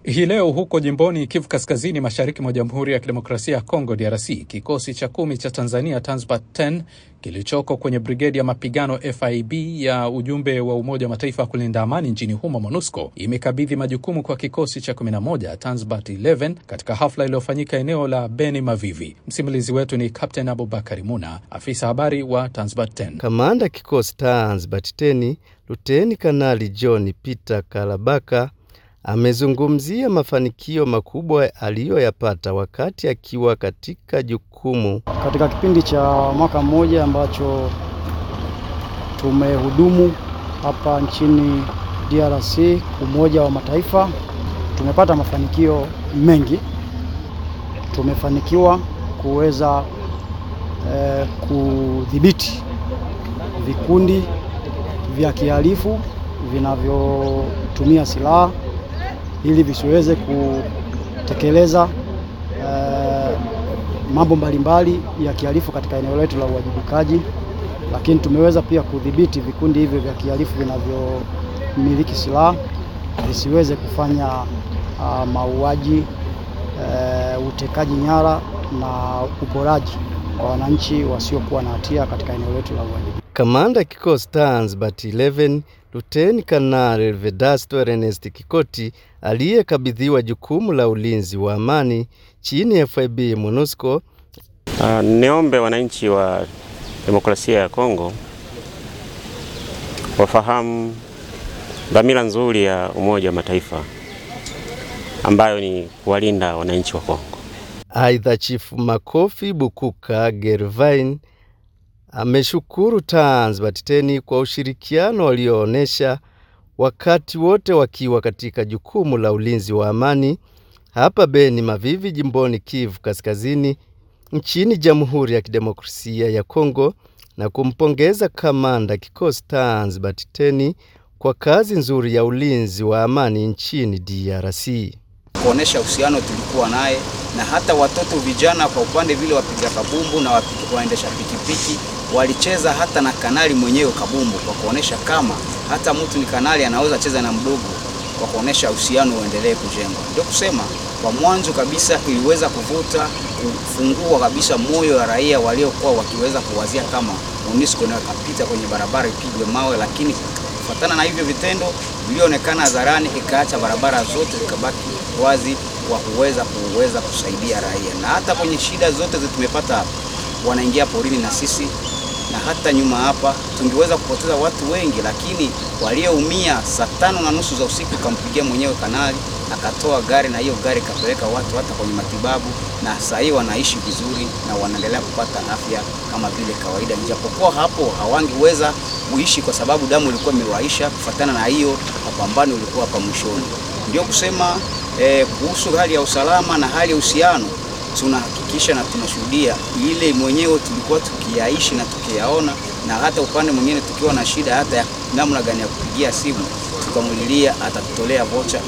Hii leo huko jimboni Kivu Kaskazini, mashariki mwa Jamhuri ya Kidemokrasia ya Kongo, DRC, kikosi cha kumi cha Tanzania Tanzbat 10 kilichoko kwenye brigedi ya mapigano FIB ya ujumbe wa Umoja wa Mataifa kulinda amani nchini humo MONUSCO imekabidhi majukumu kwa kikosi cha 11 Tanzbat 11 katika hafla iliyofanyika eneo la Beni Mavivi. Msimulizi wetu ni Captain Abubakari Muna, afisa habari wa Tanzbat 10. Kamanda kikosi Tanzbat 10 Luteni Kanali John Peter Kalabaka amezungumzia mafanikio makubwa aliyoyapata wakati akiwa katika jukumu katika kipindi cha mwaka mmoja ambacho tumehudumu hapa nchini DRC, Umoja wa Mataifa. Tumepata mafanikio mengi. Tumefanikiwa kuweza eh, kudhibiti vikundi vya kihalifu vinavyotumia silaha ili visiweze kutekeleza uh, mambo mbalimbali ya kihalifu katika eneo letu la uwajibikaji, lakini tumeweza pia kudhibiti vikundi hivyo vya kihalifu vinavyomiliki silaha visiweze kufanya uh, mauaji, uh, utekaji nyara na uporaji kwa wananchi wasiokuwa na hatia katika eneo letu la uwajibikaji. Kamanda kikosi Tanzbat 11 Luteni Kanali Vedasto Ernest Kikoti aliyekabidhiwa jukumu la ulinzi wa amani chini ya FIB MONUSCO. Uh, niombe wananchi wa demokrasia ya Kongo wafahamu dhamira nzuri ya Umoja wa Mataifa ambayo ni kuwalinda wananchi wa Kongo. Aidha, Chifu Makofi Bukuka Gervain ameshukuru Tanzbat 10 kwa ushirikiano walioonesha wakati wote wakiwa katika jukumu la ulinzi wa amani hapa Beni Mavivi, jimboni Kivu Kaskazini, nchini Jamhuri ya Kidemokrasia ya Kongo, na kumpongeza kamanda kikosi Tanzbat 10 kwa kazi nzuri ya ulinzi wa amani nchini DRC. Kuonesha uhusiano tulikuwa naye na hata watoto vijana kwa upande vile wapiga kabumbu na waendesha pikipiki walicheza hata na kanali mwenyewe kabumbu, kwa kuonesha kama hata mtu ni kanali anaweza cheza na mdogo, kwa kuonesha uhusiano uendelee kujengwa. Ndio kusema kwa mwanzo kabisa iliweza kuvuta kufungua kabisa moyo wa raia waliokuwa wakiweza kuwazia kama MONUSCO nayo kapita kwenye barabara ipigwe mawe, lakini kufuatana na hivyo vitendo vilionekana hadharani, ikaacha barabara zote zikabaki wazi kwa kuweza kuweza kusaidia raia, na hata kwenye shida zote tumepata hapa, wanaingia porini na sisi na hata nyuma hapa tungeweza kupoteza watu wengi, lakini walioumia saa tano na nusu za usiku kampigia mwenyewe kanali akatoa gari na hiyo gari kapeleka watu hata kwenye matibabu, na saa hii wanaishi vizuri na wanaendelea kupata afya kama vile kawaida, ijapokuwa hapo hawangeweza kuishi kwa sababu damu ilikuwa imewaisha kufuatana na hiyo mapambano ilikuwa hapa mwishoni. Ndio kusema eh, kuhusu hali ya usalama na hali ya uhusiano tunahakikisha na tunashuhudia ile mwenyewe tulikuwa tukiyaishi na tukiyaona, na hata upande mwingine tukiwa na shida hata ya namna gani ya kupigia simu tukamulilia, atatutolea vocha